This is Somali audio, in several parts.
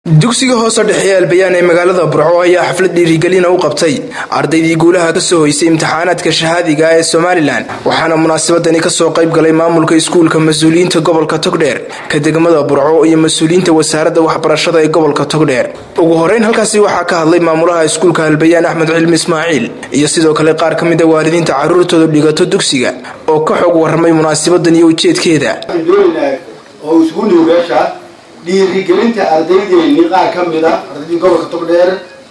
dugsiga hoose dhexe ee albayaan ee magaalada burco ayaa xaflad dhiirigelina u qabtay ardaydii guulaha kasoo hoysay imtixaanaadka shahaadiga ee somalilan waxaana munaasabadani kasoo qayb galay maamulka iskuulka mas-uuliyiinta gobolka togdheer ka degmada burco iyo mas-uuliyiinta wasaaradda waxbarashada ee gobolka togdheer ugu horeyn halkaasi waxaa ka hadlay maamulaha iskuulka albayaan axmed cilmi ismaaciil iyo sidoo kale qaar ka mid a waalidiinta caruurtooda dhigato dugsiga oo ka xog warramay munaasabadan iyo ujeedkeeda dhiirigelinta ardaydeennii qaar ka mid a ardaydii gobolka togdheer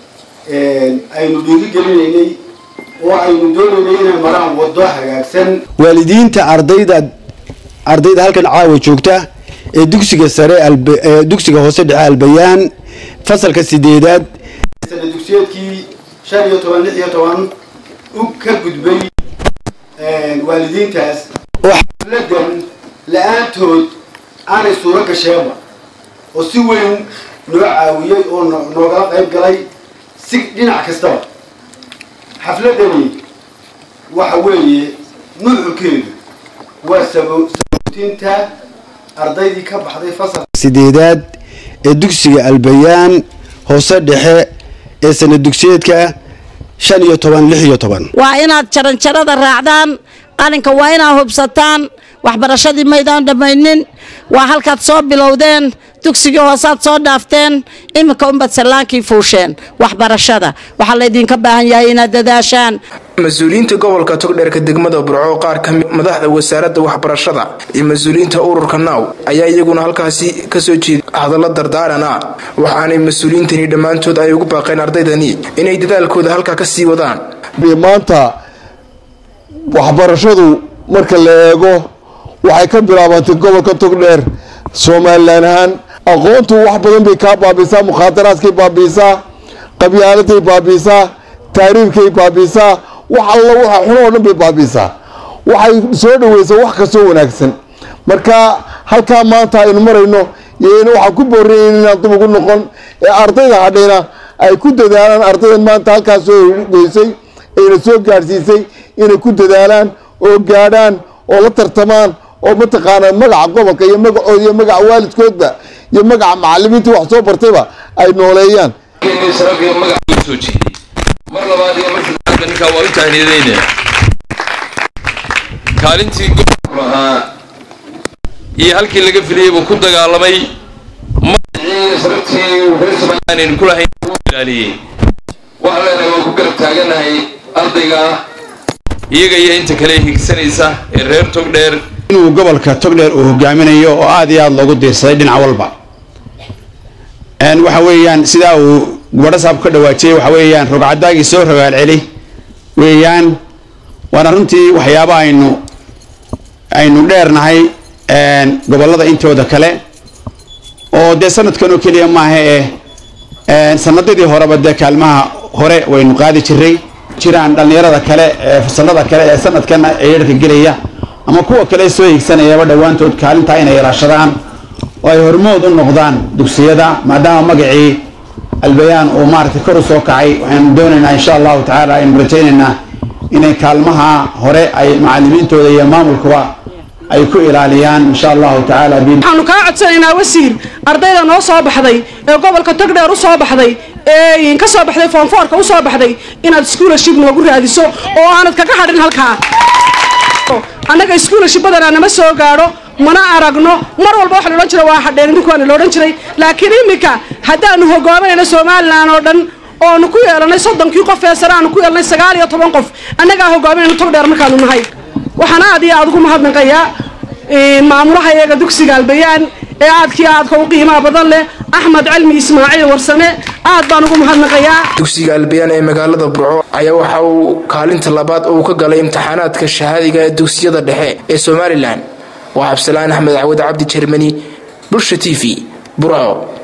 aynu dhiirigelinaynay oo aynu doonaynay inay maraan waddo hagaagsan waalidiinta ardayda ardayda halkan caawa joogta ee dugsiga sare ee dugsiga hoose dhexe albayaan fasalka sideedaad sana dugsiyeedkii shan iyo toban lix iyo toban u ka gudbay waalidiintaas oo xafladan la-aantood aanay suuro gasheenba oo si weyn noo caawiyey oo noogala qayb galay si dhinac kastaba xafladani waxa weeye nuuxurkeedu waa sabootinta ardaydii ka baxday fasalka sideedaad ee dugsiga albayaan hoose dhexe ee sana dugsiyeedka shan iyo toban lix iyo toban waa inaad jaranjarada raacdaan qalinka waa inaad hubsataan waxbarashadii maydaan dhammaynin waa halkaad soo bilowdeen dugsigii hoosaad soo dhaafteen iminka unbad sallaankii fuusheen waxbarashada waxaa laydinka baahan yahay inaad dadaashaan mas-uuliyiinta gobolka togdheerka degmada burco qaar ka mid madaxda wasaaradda waxbarashada iyo mas-uuliyiinta ururka naaw ayaa iyaguna halkaasi kasoo jeeday hadallo dardaaran ah waxaanay mas-uuliyiintani dhammaantood ay ugu baaqeen ardaydani inay dadaalkooda halkaa kasii wadaan maanta waxbarashadu marka la eego waxay ka bilaabantay gobolka togdheer somalilan ahaan aqoontu wax badan bay kaa baabiisaa mukhaadaraadkay baabiisaa qabyaaladay baabiisaa taariifkay baabiisaa wax alla waxa xun oo dhan bay baabiisaa waxay soo dhaweysaa wax kastoo wanaagsan marka halkaa maanta aynu marayno yn waxaan ku boorinayn inaan dub ugu noqon ee ardayda hadhayna ay ku dadaalaan ardaydan maanta halkaas soo goysay ayna soo gaadhsiisay inay ku dadaalaan oo gaadhaan oo la tartamaan oo mataqaanaa magaca gobolka iyo magacooda iyo magaca waalidkoodba iyo magaca macalimiintii wax soo bartayba ay nooleeyaan mar labaad iyo mar saddexaadba ninkaa waa u tahniyadayna kaalintii gobolku ahaa iyo halkii laga filayay buu ku dagaalamay magacii sharaftii reer somaliland aynu ku lahayn uu ilaaliyey waxaan leenahay waan ku garab taaganahay ardayga iyaga iyo inta kale higsanaysa ee reer togdheer inuu gobolka togdheer uu hogaaminayo oo aada iyo aada loogu diirsaday dhinac walba waxa weeyaan sidaa uu gabadhasaab ka dhawaajiyey waxa weeyaan rogcadaagii soo rogaal celi weeyaan waana runtii waxyaaba aynu aynu dheernahay gobolada intooda kale oo dee sanadkan oo keliya maaha ee sanadadii horeba dee kaalmaha hore waynu qaadi jiray jiraan dhallinyarada kale ee fasalada kale ee sanadkana eedharka gelaya ama kuwa kale soo higsanayaba dhowaantood kaalintaa inay yaraashadaan oo ay hormood u noqdaan dugsiyada maadaama magacii albayaan uu maaragtay kor u soo kacay waxaynu doonaynaa insha allahu tacaala aynu rajaynaynaa inay kaalmaha hore ay macalimiintooda iyo maamulkuba ay ku ilaaliyaan insha allahu tacaala waxaanu kaa codsanaynaa wasiir ardayda noo soo baxday ee gobolka togdheer u soo baxday ee ka soo baxday foonfoorka u soo baxday inaad schoolarship noogu raadiso oo aanad kaga hadhin halkaa annaga schoolarship badanaa nama soo gaadho mana aragno mar walba waxa la odhan jira waa hadheen idinku waana la odhan jiray laakiin iminka haddaanu hogaaminayno somalilan oo dhan oonu ku yeelanay soddonkii qof ee sare aanu ku yeelanay sagaal iyo toban qof annagaa hogaaminayno togdheer markaanu nahay waxaan aad iyo aad ugu mahadnaqayaa maamulaha iyaga dugsiga albayaan ee aadkii aadka u qiimaha badan leh axmed cilmi ismaaciil warsame aad baan ugu mahadnaqayaa dugsiga albayaan ee magaalada burco ayaa waxa uu kaalinta labaad uu ka galay imtixaanaadka shahaadiga ee dugsiyada dhexe ee somalilan waa cabdisalaan axmed cawad cabdi jermani bulsha t v burco